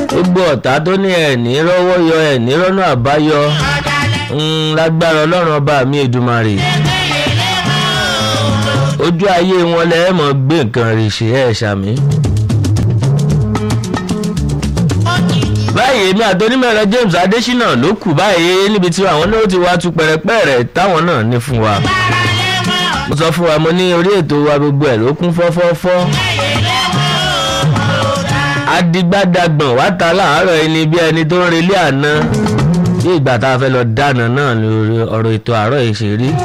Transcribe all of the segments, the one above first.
gbogbo ọ̀tá tó ní ẹ̀ní rọ́wọ́ yọ ẹ̀ní rọ́nà àbáyọ mm, lágbára ọlọ́run ọba mi èdùmarè ojú ayé wọn lẹ́ẹ̀ mọ̀ gbé nǹkan rè ṣe ẹ̀ ṣàmì. báyìí èmi àtọ́nímọ̀rẹ́ James Adésínà ló kù báyìí níbi tí àwọn náà ti wá tú pẹ̀rẹ̀pẹ̀rẹ̀ táwọn náà ní fún wa. mo sọ fún wa mo ní orí ètò wa gbogbo ẹ̀ ló kún fọ́fọ́fọ́. adigbadagbọ̀n wá ta láàárọ̀ ẹni bí ẹni tó ń relé àná bí ìgbà tá a fẹ́ lọ dáná náà lórí ọ̀rọ̀ ètò àárọ̀ yìí ṣe rí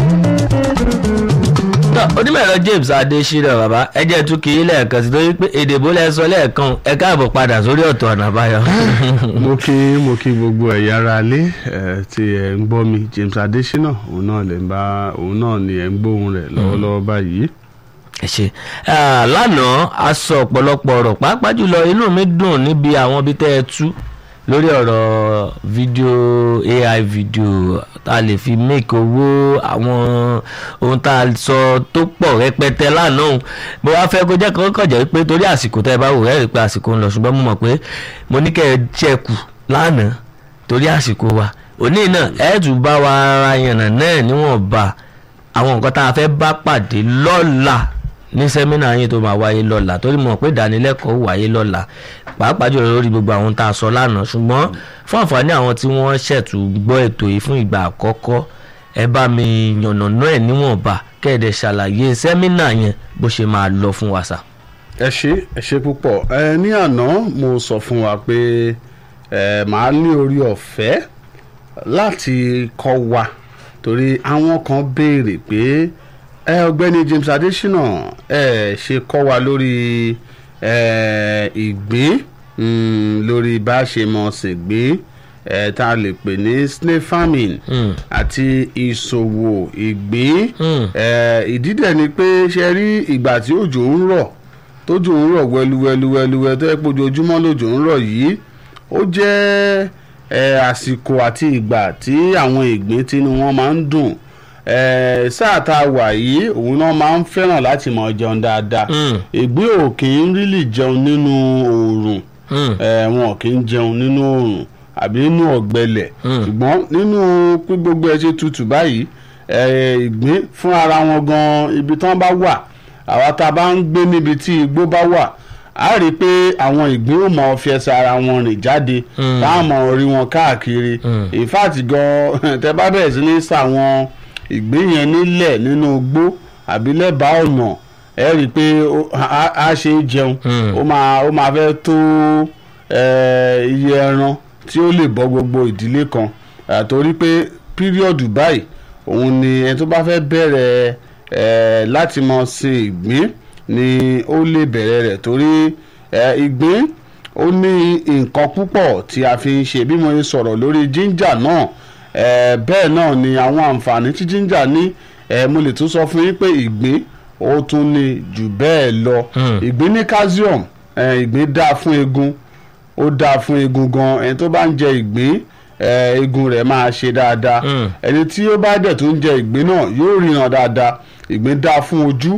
onímọ̀ẹ̀rọ James Adésínà bàbá ẹ jẹ́ tún kí í lẹ́ẹ̀kan sí torí pé èdè bó lẹ́ sọ lẹ́ẹ̀kan ẹ káàbọ̀ padà sórí ọ̀tọ̀ ọ̀nà àbáyọ. mo kí mo kí gbogbo ẹ̀yà ara lé tí ẹ̀ ń gbọ́ mi James Adésínà òun náà lè ń bá òun náà ni ẹ̀ ń gbóhùn rẹ̀ lọ́wọ́lọ́wọ́ báyìí. ẹ ṣe lánàá a sọ ọ̀pọ̀lọpọ̀ ọ̀rọ̀ pàápàá jùlọ inú mi dùn níbi àwọn ibi tẹ́ ẹ tú lórí ọ̀rọ̀ fídíò AI fídíò tá a lè fi make owó àwọn ohun tá a sọ tó pọ̀ rẹpẹtẹ lánàá òun mo wá fẹ́ kó jẹ́ kó kọ̀jẹ́ pé torí àsìkò tẹ́ ẹ bá wò ẹ́ rí i pé àsìkò ń lọ ṣùgbọ́n mo mọ̀ pé mo ní kẹ́ ẹ ṣẹ́kù lánàá torí àsìkò wa òní náà ẹ tún bá wa ara yànnà náà níwọ̀nba àwọn nǹkan tá a fẹ́ bá pàdé lọ́la ní sẹ́mínà yín tó máa wáyé lọ́la torí mo mọ̀ pé ìdánilẹ́kọ̀ọ́ wáyé lọ́la pàápàá jùlọ lórí gbogbo àwọn tá a sọ lánàá ṣùgbọ́n fún àǹfààní àwọn tí wọ́n ṣẹ̀tù gbọ́ ètò yìí fún ìgbà àkọ́kọ́ ẹ bá mi yànnàná ẹ̀ níwọ̀nba kẹ́ẹ̀dẹ̀ ṣàlàyé sẹ́mínà yẹn bó ṣe máa lọ fún wa sà. ẹ ṣe ẹ ṣe púpọ̀ ẹ ní àná mo sọ fún wa pé ẹ máa ní orí ọ̀fẹ́ láti kọ́ wa torí àwọn kan béèrè pé ẹ ọ̀gbẹ́ni James Adésínà ẹ ṣe kọ́ wa lórí ìgbín lórí bá a ṣe mọ̀ ṣègbín tá a lè pè ní snail farming àti ìṣòwò ìgbín ìdí dẹ̀ ni pé ṣe rí ìgbà tí òjò ń rọ̀ tójò ń rọ̀ wẹluwẹluwẹluwẹ tó yẹ pé ojoojúmọ́ lòjò ń rọ̀ yìí ó jẹ́ àsìkò àti ìgbà tí àwọn ìgbín tí wọ́n máa ń dùn sáà tá a wà yìí òun náà máa ń fẹ́ràn láti máa jẹun dáadáa ìgbín ò kì í rílì jẹun nínú oòrùn wọn kì í jẹun nínú oòrùn àbí nínú ọ̀gbẹlẹ̀ ṣùgbọ́n nínú pé gbogbo ẹ ṣe tutù báyìí ìgbín fún ara wọn gan ibi tí wọ́n bá wà àwa tá a bá ń gbé níbi tí igbó bá wà a rí i pé àwọn ìgbín ò mọ fi ẹsẹ̀ ara wọn rìn jáde táwọn mọ orí wọn káàkiri in fact gan tẹ bá bẹ̀rẹ̀ sí ní sàwọn ìgbín yẹn nílẹ̀ nínú igbó àbí lẹ́bàá ọ̀nà ẹ rí i pé a ṣe é jẹun ó máa ó máa fẹ́ tó iye ẹran tí ó lè bọ́ gbogbo ìdílé kan torí pé píríọ̀dù báyìí òun ni ẹni tó bá fẹ́ bẹ̀rẹ̀ láti mọ sin ìgbín ni ó lè bẹ̀rẹ̀ rẹ̀ torí ìgbín ó ní nǹkan púpọ̀ tí a fi ń ṣe bí mo ṣe sọ̀rọ̀ lórí jíńjà náà bẹ́ẹ̀ náà ni àwọn àǹfààní tí jíńjà ní mo lè tún sọ fún yín pé ìgbín ó tún ní jù bẹ́ẹ̀ lọ ìgbín ní calcium ìgbín dáa fún eegun ó dáa fún eegun gan ẹni tó bá ń jẹ ìgbín eegun rẹ̀ máa ṣe dáadáa ẹni tí ó bá dẹ̀ tó ń jẹ ìgbín náà yóò ríran dáadáa ìgbín dáa fún ojú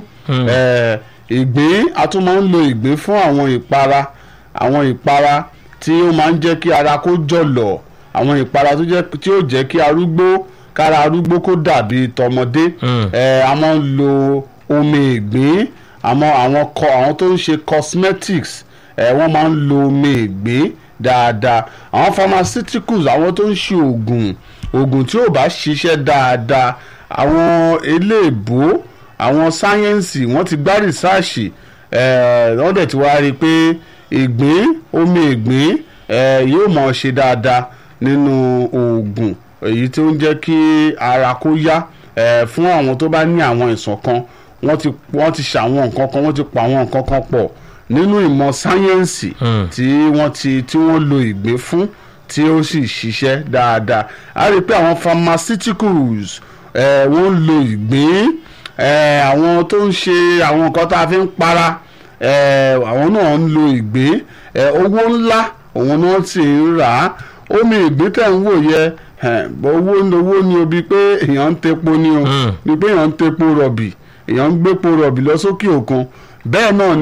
ìgbín a tún máa ń lo ìgbín fún àwọn ìpara àwọn ìpara tí ó máa ń jẹ́ kí ara kó jọ̀lọ̀ àwọn ìpara tí ó jẹ́ kí arúgbó kára arúgbó kó dàbí tọmọdé a máa ń lo omi ìgbín àmọ́ àwọn kọ àwọn tó ń ṣe cosmetics wọ́n máa ń lo omi ìgbín dáadáa àwọn pharmaceuticals àwọn tó ń ṣe oògùn oògùn tí ò bá ṣiṣẹ́ dáadáa àwọn eléèbó àwọn sáyẹ́ǹsì wọ́n ti gbá rìsáàṣì wọ́n dẹ̀ ti wá rí i pé ìgbín omi ìgbín yóò mọ̀ ṣe dáadáa nínú oògùn èyí tó ń jẹ́ kí ara kó yá fún àwọn tó bá ní àwọn ìsàn kan wọ́n ti wọ́n ti ṣàwọn nǹkan kan wọ́n ti pa àwọn nǹkan kan pọ̀ nínú ìmọ̀ sáyẹ́ǹsì tí wọ́n ti tí wọ́n lo ìgbín fún tí ó sì ṣiṣẹ́ dáadáa a rí i pé àwọn pharmaceuticals wọ́n ń lo ìgbín àwọn tó ń ṣe àwọn nǹkan tá a fi ń para àwọn náà ń lo ìgbín owó ńlá òun náà sì ń rà á omi ìgbín tẹ̀ ń wò yẹ owó owó ni o bí pé èèyàn ń tepo ni o bí pé èèyàn ń tepo rọ̀bì èèyàn ń gbépo rọ̀bì lọ sókè òkun bẹ́ẹ̀ náà